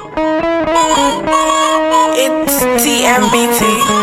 It's TMBT.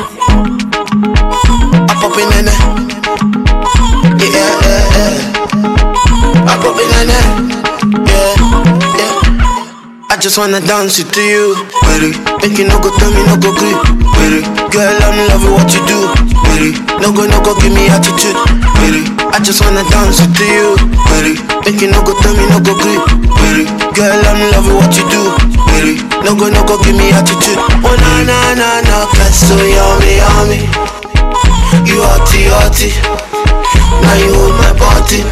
I pop in in Yeah, yeah, yeah. I pop in in Yeah, yeah. I just wanna dance with you, with it. Make you no go tell me no go grip, with it. Girl, I'm loving what you do, with it. No go, no go, give me attitude, with it. I just wanna dance with you, with it. Make you no go tell me no go grip, with it. Girl, I'm loving what you do, with it. No go, no go, give me attitude. Oh na na na na, cause so yummy, yummy. You hotty, hotty. Now you hold my body.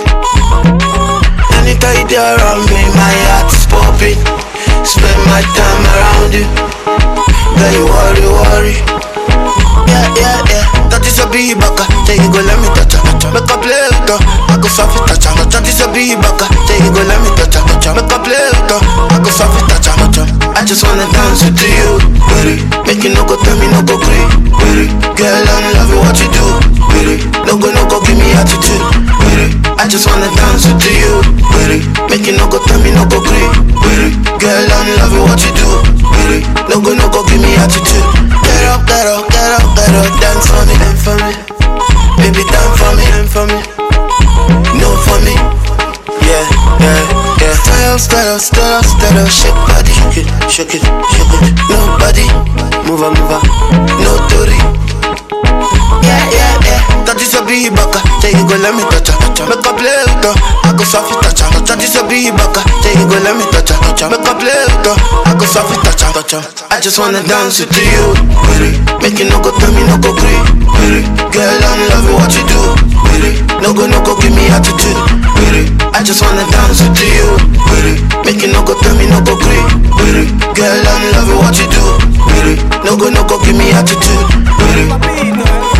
Anytime you there around me, my heart is popping. Spend my time around you. Girl, you worry, worry. Yeah, yeah, yeah. That is a big baka. Take it, go let me touch her. Make a play with her. I go soft it, touch her. That is a big baka. Take it, go let me touch her. Make a play with her. I go soft it, touch her. I just wanna dance with you, baby. Make you no go tell me no go green, baby. Girl, I'm loving what you do, baby. No go, no go, give me attitude, baby. I just wanna dance with you, baby. Make you no go tell me no go green, baby. Girl, I'm loving what you do, baby. No go, no go, give me attitude. Get up, get up, get up, get up, dance for me, dance for me. Baby, dance for me, dance for me. No for me. Yeah, yeah, yeah. Style, style, style, style, shake body, shake it, shake it, shake it. Nobody, move on, move on, no tori. Yeah, yeah, yeah. That is a big baka. Take it, go let me touch her. Make a play with her. I go soft it, touch her. That is a big baka. Take it, go let me touch her. Make a play with her. I go soft it, touch her. touch her. I just wanna dance with you, with it. Make you no go tell me no go green, with it. Girl, I'm loving what you do, with it. No go, no go, give me attitude, with it. I just wanna dance with you, with it. Make you no go tell me no go green, with it. Girl, I'm loving what you do, with it. No go, no go, give me attitude, with it.